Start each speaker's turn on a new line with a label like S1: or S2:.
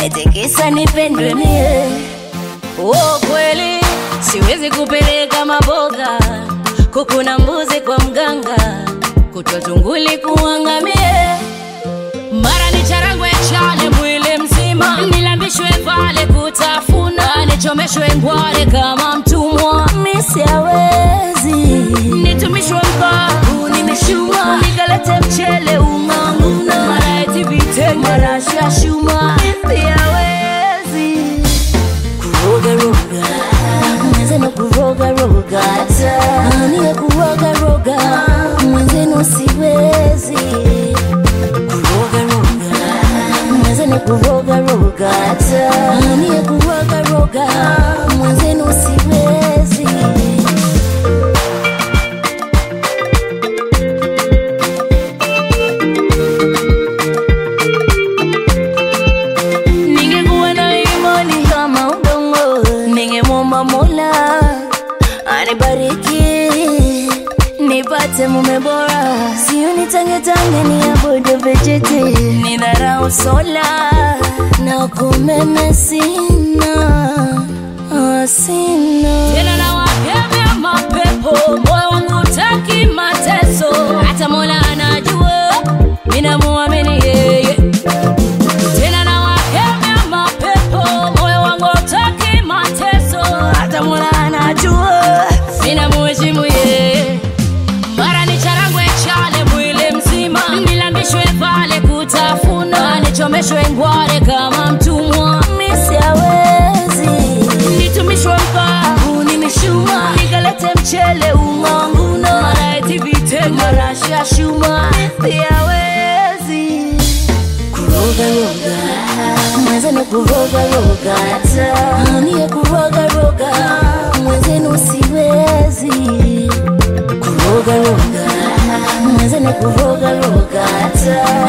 S1: eti kisa nipendwe mie. Oh, kweli siwezi kupeleka maboga, kuku na mbuzi kwa mganga, kutwa tunguli kuangamie mara ni charangwe chale mwili mzima, nilambishwe pale kutafuna, nichomeshwe ngware kama mtumwa, misiawezi nitumishwe mkavu, nimeshuma nikalete mchele ung'ang'una, mara eti vitenge, mara shashuma, misiawezi kuroga roga, mwenzenu kuroga roga, ania kuroga roga, mwenzenu siwezi kuroga roga, mwenzenu kuroga roga, ania kuroga roga, mwenzenu siwezi. Ningekuwa na imani kama udongo, ningemwomba Mola anibariki nipate mume bora, sio nitangetange niabudu vijiti, nidharau sola na kumeme sina ah, sina tena na wakemea mapepo, moyo wangu utaki mateso, hata Mola anajua minamuamini yeye tena na wakemea mapepo, moyo wangu utaki mateso, hata Mola anajua sina muheshimu yeye. Mara ni charangwe chale mwili mzima, nilambishwe pale kutafuna, nichomeshwe ngware kama mtumwa, misiawezi nitumishwe mkavu, nimeshuma nikalete mchele ung'ang'una, mara eti vitenge, mara shashuma, misiawezi kuroga roga, mwenzenu kuroga roga, anie kuroga roga, mwenzenu siwezi kuroga roga, mwenzenu kuroga roga,